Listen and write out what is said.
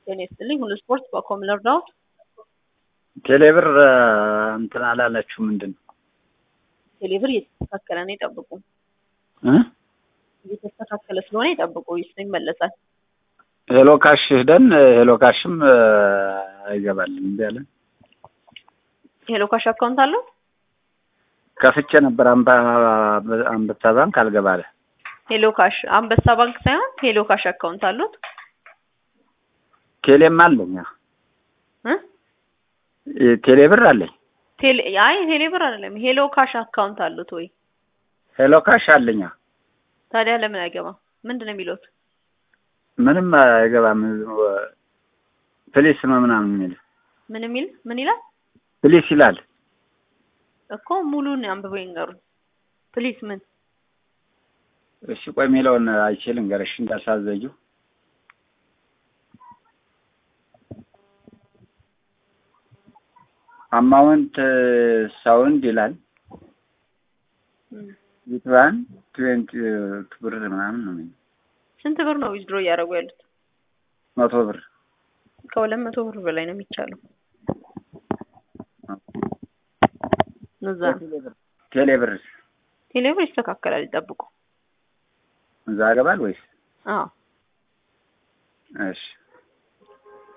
ጤና ይስጥልኝ። ሁሉ ስፖርት በኮም ልርዳዎት? ቴሌብር እንትን አላላችሁ ምንድን ነው? ቴሌብር እየተስተካከለ ነው፣ ይጠብቁ። እ እየተስተካከለ ስለሆነ ይጠብቁ፣ ይስ ይመለሳል። ሄሎ ካሽ ሄደን ሄሎ ካሽም አይገባልን እንዲ ያለን ሄሎ ካሽ አካውንት አለው? ከፍቼ ነበር አንበሳ ባንክ አልገባለ። ሄሎ ካሽ አንበሳ ባንክ ሳይሆን ሄሎ ካሽ አካውንት አሉት? ቴሌም አለኝ እ ቴሌ ብር አለኝ። ቴሌ አይ ቴሌ ብር አይደለም፣ ሄሎ ካሽ አካውንት አሉት ወይ? ሄሎ ካሽ አለኛ። ታዲያ ለምን አይገባም? ምንድን ነው የሚሉት? ምንም አይገባም። ፕሊስ ነው ምናምን የሚል ምን የሚል ምን ይላል ፕሊስ ይላል እኮ ሙሉን አንብበው ይንገሩን ፕሊስ። ምን እሺ ቆይ የሚለውን አይችልም ገረሽ እንዳሳዘጁ አማውንት ሳውንድ ይላል ዊትዋን ትዌንቲ ብር ምናምን ነው የሚለው። ስንት ብር ነው ዊዝድሮ እያደረጉ ያሉት? መቶ ብር ከሁለት መቶ ብር በላይ ነው የሚቻለው። እዛ ቴሌ ብር ቴሌ ብር ይስተካከላል፣ ይጠብቁ። እዛ ያገባል ወይስ? አዎ እሺ